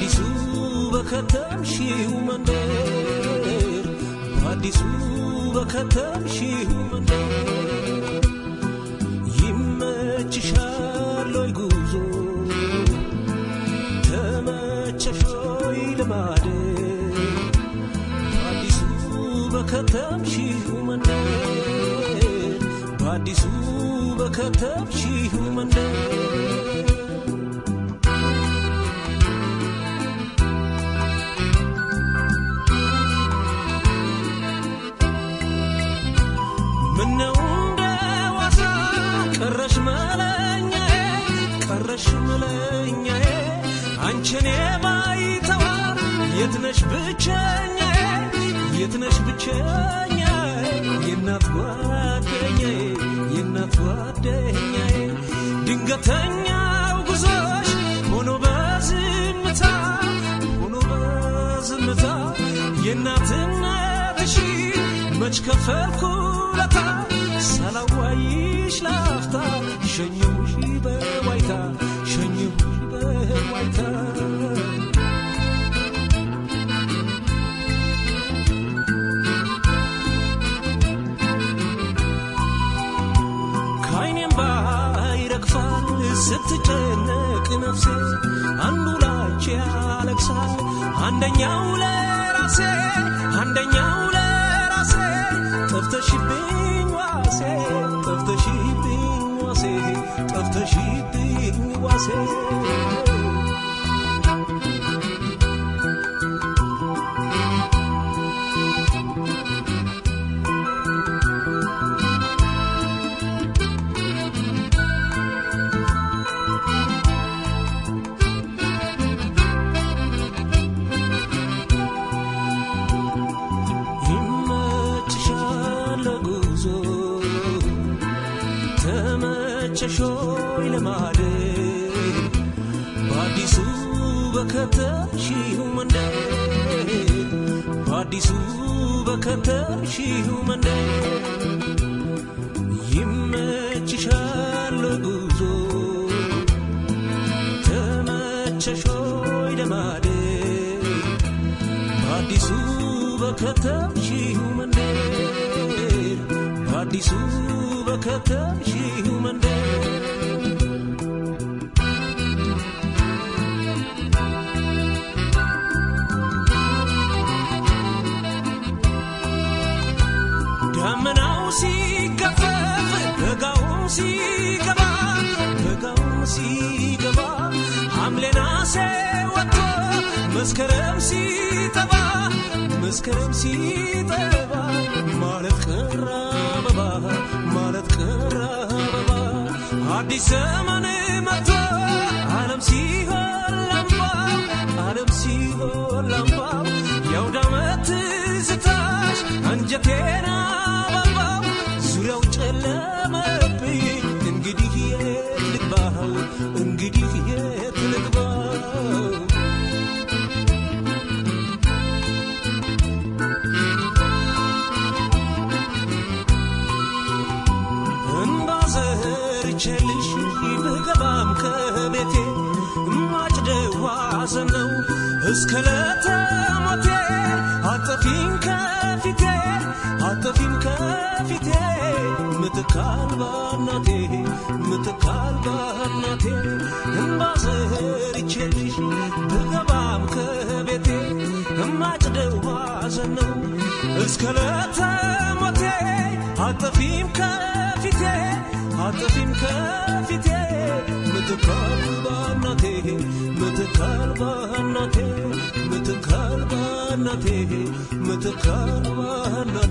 በአዲሱ በከተምሽው መንደር በአዲሱ በከተምሽው መንደር ይመችሻል ወይ ጉዞ ተመቸሽ ወይ ልማደር በአዲሱ በከተምሽው መንደር በአዲሱ በከተምሽው መንደር ምነው እንደ ዋዛ ቀረሽ መለኛዬ ቀረሽ መለኛዬ አንቺን የማይተዋር የትነሽ ብቸኛዬ የትነሽ ብቸኛዬ የእናት ጓደኛዬ የእናት ጓደኛዬ ድንገተኛው ጉዞሽ ሆኖ በዝምታ ሆኖ በዝምታ የእናትነትሽ መች ከፈልኩለታ ሳላዋይሽ ላፍታ ሸኘሁሽ በዋይታ ሸኘሁሽ በዋይታ ከዓይኔም ባይረግፋል ስትጨነቅ ነፍሴ አንዱ ላንቺ ያለቅሳል አንደኛው ለራሴ አንደኛው ለራሴ ጠፍተሽብኝ ዋሴ ጠፍተሽብኝ ዋሴ ጠፍተሽብኝ ዋሴ ይመችሻል ጉዞ ተመቸሾይ ለማደር በአዲሱ በከተምሽው መንደር በአዲሱ በከተምሽው መንደር ይመችሻል ጉዞ ተመቸሾይ ለማደር በአዲሱ በከተምሽው መንደር በአዲሱ በከተምሽው መንደር ደመናው ሲገፈፍ በጋውም ሲገባ በጋውም ሲገባ ሐምሌ ነሐሴ ወጥቶ መስከረም ሲጠባ መስከረም ሲጠባ ማለት ቀረ አበባ ማለት ቀረ አበባ አዲስ ዘመን መጥቶ ዓለም ሲሆን ላምባው ዓለም ሲሆን ላምባው የአውደ ዓመት ትዝታሽ አንጀቴን አበባው ዙሪያው ጨለመብኝ እንግዲህ የት ልግባው እንግዲህ የት ልግባው እንባ ዘርቼልሽ ብገባም ከቤቴ ማጭደው ሐዘን ነው እስከ ለተሞቴ አጠፊም ከፊቴ አጠፊም ከፊቴ ምትካል ባናቴ ምትካል ባናቴ እንባ ዘርቼልሽ ብገባም ከቤቴ ማጭደው ሐዘን ነው እስከ ለተሞቴ አጠፊም ከፊቴ አጠፊም ከፊቴ ምትካል ባናቴ ምትካል ባናቴ ምትካል ባናቴ ምትካል ባናቴ